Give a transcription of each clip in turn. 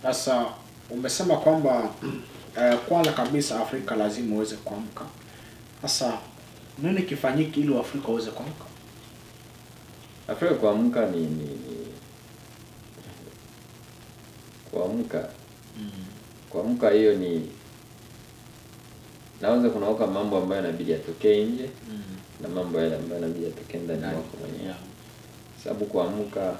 Sasa umesema kwamba eh, kwanza kabisa Afrika lazima uweze kuamka. Sasa nini kifanyike ili Waafrika waweze kuamka? Afrika kuamka ni, ni, ni kuamka kuamka hiyo ni naweza kunaweka mambo ambayo inabidi yatokee nje na mambo yale ambayo inabidi yatokee ndani Ndani. mwako mwenyewe Yeah. sababu kuamka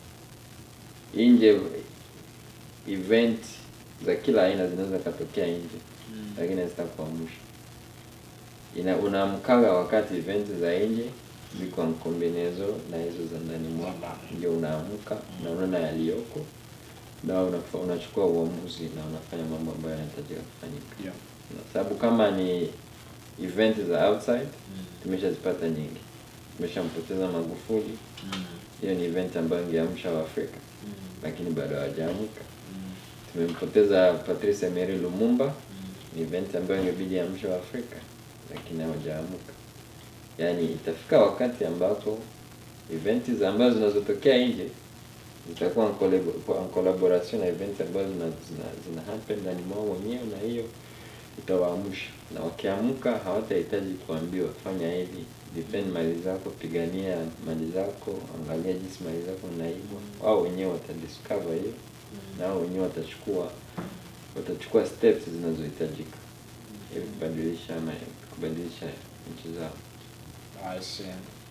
nje event za kila aina zinaweza katokea nje Mm. lakini hazitakuamsha ina unaamkaga wakati event za nje ziko mkombinezo na hizo za ndani mwako ndani. ndio unaamka na unaona yaliyoko na unafa- unachukua uamuzi na unafanya mambo ambayo yanahitajika kufanyika Yeah. Na sababu kama ni event za outside Mm. tumeshazipata nyingi tumeshampoteza magufuli Mm. hiyo ni event ambayo ingeamsha waafrika Mm. lakini bado hawajaamka Mm. tumempoteza patrice emery lumumba Mm. ni event ambayo ingebidi amsha waafrika lakini hawajaamka yaani itafika wakati ambapo eventi za ambazo zinazotokea nje zitakuwa en collab- en collaboration na event ambazo zina, zina, zina happen ndani mwao wenyewe na hiyo itawaamsha na wakiamka hawatahitaji kuambiwa fanya hivi defend mali zako pigania mali zako angalia jinsi mali zako naibwa wao wenyewe watadiscover hiyo na wao wenyewe watachukua watachukua steps zinazohitajika ili kubadilisha ama kubadilisha nchi zao I see.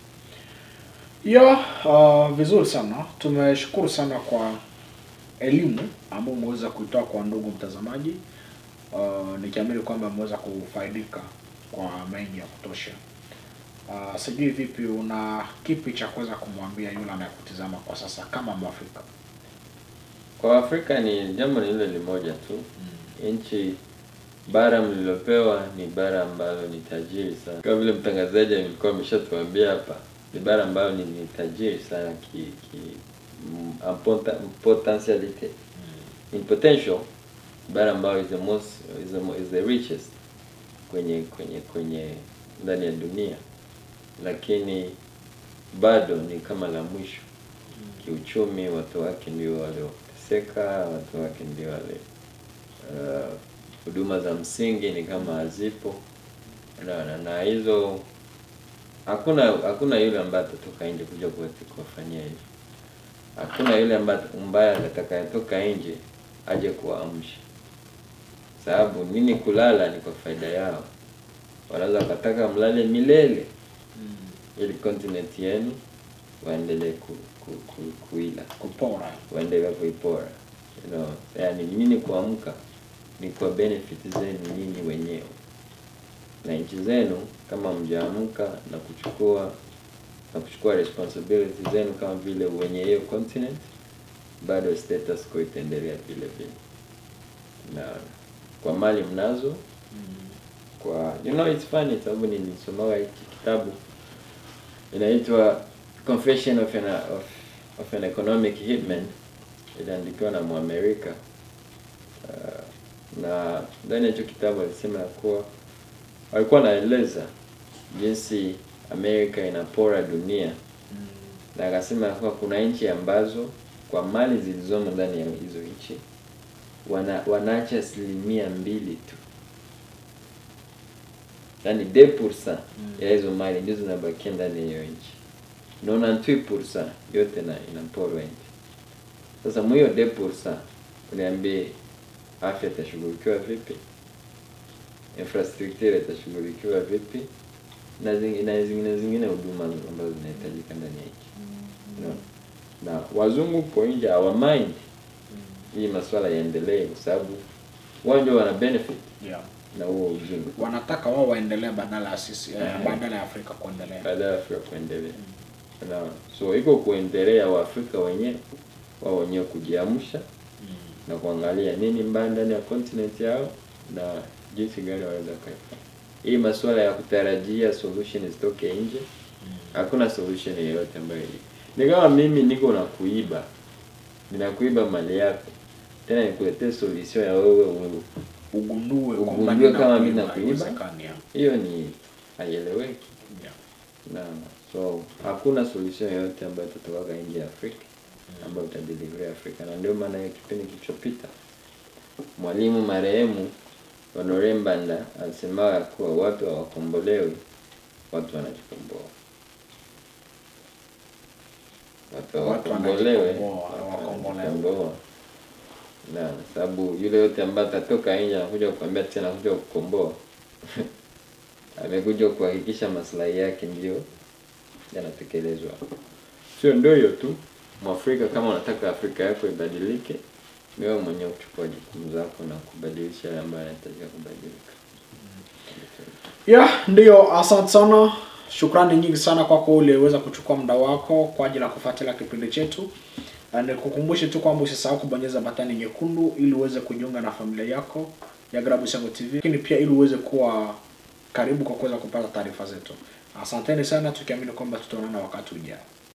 Yeah, uh, vizuri sana. Tumeshukuru sana kwa elimu ambayo umeweza kuitoa kwa ndugu mtazamaji. Uh, nikiamini kwamba ameweza kufaidika kwa mengi ya kutosha. Uh, sijui vipi, una kipi cha kuweza kumwambia yule anayekutizama kwa sasa kama Mwafrika? kwa afrika ni jambo ni lile limoja tu nchi bara mlilopewa ni bara ambalo ni tajiri sana kama vile mtangazaji alikuwa ameshatuambia hapa ni bara ambalo ni, ni tajiri sana ki, ki mm, en pota- potentiality in potential bara ambayo is the most is the, mo- is the richest kwenye kwenye kwenye ndani ya dunia lakini bado ni kama la mwisho kiuchumi watu wake ndio walioteseka watu wake ndio wale uh, huduma za msingi ni kama hazipo na, na, na hizo hakuna hakuna yule ambaye atatoka nje kuja kuwati- kuwafanyia hivyo hakuna yule ambaye ambaye atakayetoka nje aje kuwaamsha sababu nini kulala ni kwa faida yao wanaweza wakataka mlale milele ili continent yenu waendelee ku, ku, ku, kuila Kupora. waendelee kuipora you know, yani nini kuamka ni kwa benefit zenu nyinyi wenyewe na nchi zenu kama mjaamka na kuchukua na kuchukua responsibility zenu kama vile wenye hiyo continent bado status quo itaendelea vile vile na kwa mali mnazo kwa you know it's funny sababu nilisomaga hiki kitabu inaitwa confession of an, of, of an economic hitman iliandikiwa na mwamerika uh, na ndani ya hicho kitabu alisema ya kuwa walikuwa anaeleza jinsi amerika inapora dunia na akasema ya kuwa kuna nchi ambazo kwa mali zilizomo ndani ya hizo nchi wana, wanaacha asilimia mbili tu yaani 2% ya hizo mali ndio zinabakia ndani ya hiyo nchi naona 2% yote na inaporwa nchi sasa mwiyo 2% uniambie afya itashughulikiwa vipi infrastructure itashughulikiwa vipi na zingine na zingine zingine huduma ambazo zinahitajika ndani ya nchi no. na wazungu huko nje hawamind hii masuala yaendelee kwa sababu wao ndio wana benefit Yeah. na huo uzungu Wanataka wao waendelee badala ya sisi, eh, Eh. badala ya Afrika kuendelea. baada ya Afrika kuendelea. Unaona? So iko kuendelea Waafrika wenyewe wao wenyewe kujiamsha na kuangalia nini mbaya ndani ya continent yao na jinsi gani wanaweza kaifanya. Hii masuala ya kutarajia solution zitoke nje, hakuna solution yoyote ambayo iko. Ni kama mimi niko na kuiba, ninakuiba mali yako, tena nikuletee solution ya wewe wewe. Ugundue kwamba Ugundue kama mimi ninakuiba, nakuiba. haiwezekani, yeah. Hiyo ni haieleweki. Yeah. na so hakuna solution yoyote ambayo itatoka nje ya Afrika ambayo itadeliver Afrika, na ndio maana hiyo kipindi kilichopita mwalimu marehemu Honore Mbanda alisema ya kuwa watu hawakombolewi, watu wanajikomboa. Watu Watu hawakombolewe, wanajikomboa, watu hawakombolewi. wanajikomboa. Na sababu yule yote ambaye atatoka nje anakuja kukwambia tena anakuja kukomboa amekuja kuhakikisha maslahi yake ndio yanatekelezwa. Sio ndio hiyo tu, Mwafrika kama unataka Afrika yako ibadilike, ni wewe mwenyewe kuchukua jukumu zako na kubadilisha yale ambayo yanahitajika kubadilika. ya ndiyo asante sana shukrani nyingi sana kwako uliweza kuchukua muda wako kwa ajili ya kufuatilia kipindi chetu Na nikukumbushe tu kwamba usisahau kubonyeza batani nyekundu ili uweze kujiunga na familia yako ya Grabu Sango TV lakini pia ili uweze kuwa karibu kwa kuweza kupata taarifa zetu asanteni sana tukiamini kwamba tutaonana wakati ujao